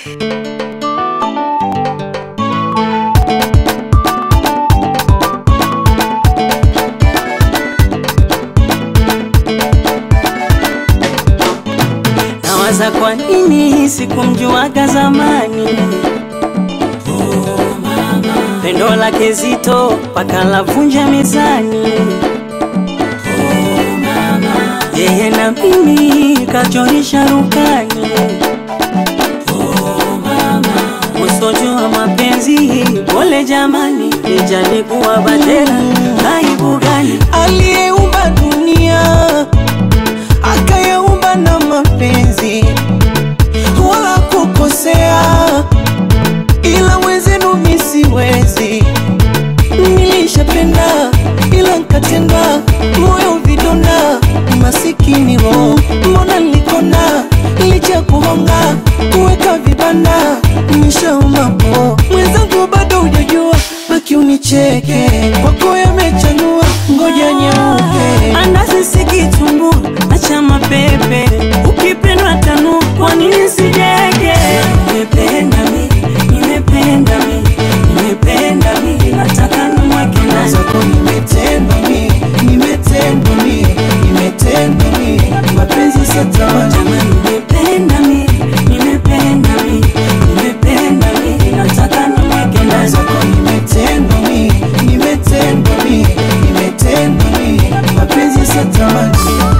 Nawaza kwa nini sikumjuaga zamani pendo lake zito paka lavunja mezani yeye na mimi kachorisha rukani usojua mapenzi pole jamani ijalikuwa batera aibu gani aliyeumba dunia akayaumba na mapenzi wala kukosea, ila wezenu mi siwezi. Nilishapenda ila nkatenda, moyo vidonda, masikini roho, mbona nilikona licha kuhonga kuweka vibanda, nishaomba po mwenzangu, bado hujajua, baki unicheke, kwako yamechanua, ngoja nyeupe andazi sikitumbua acha mapepe ukipendwa tanu kwa nini sijege nimependa mi nimependa mi nimependa mi nataka nimweke ndani zako nimetendwa mi, nimetendwa mi, nimetendwa mi, mapenzi satamani Jamani, nimependa mi nimependa mi nimependa mi nataka nimweke ndani zako nimetendwa mi, nimetendwa mi, nimetendwa mi, mapenzi satamani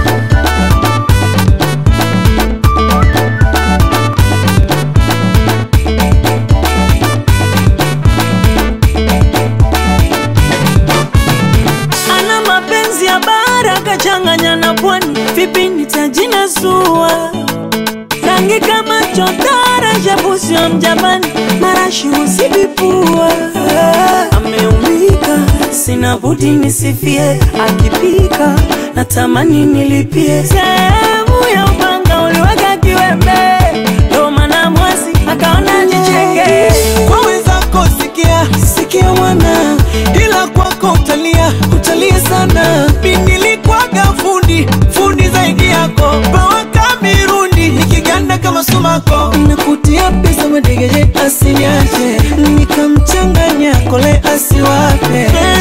ana mapenzi ya bara kachanganya na pwani, vipi nitajinasua? Rangi kama chotara, shabusi wa mjapani, marashi husibipua. Ameumbika, sina budi nisifie, akipika natamani nilipie. Sehemu ya upanga uliweka kiwembe, ndo maana mwasi akaona jicheke. kwa wenzako sikia sikia mwana ila kwako utalia utalia sana mindilikwaga fundi fundi zaidi yako pawaka mirundi nikiganda kama sumako nakutia pesa madegeje asiniache nikamchanganya kole asiwape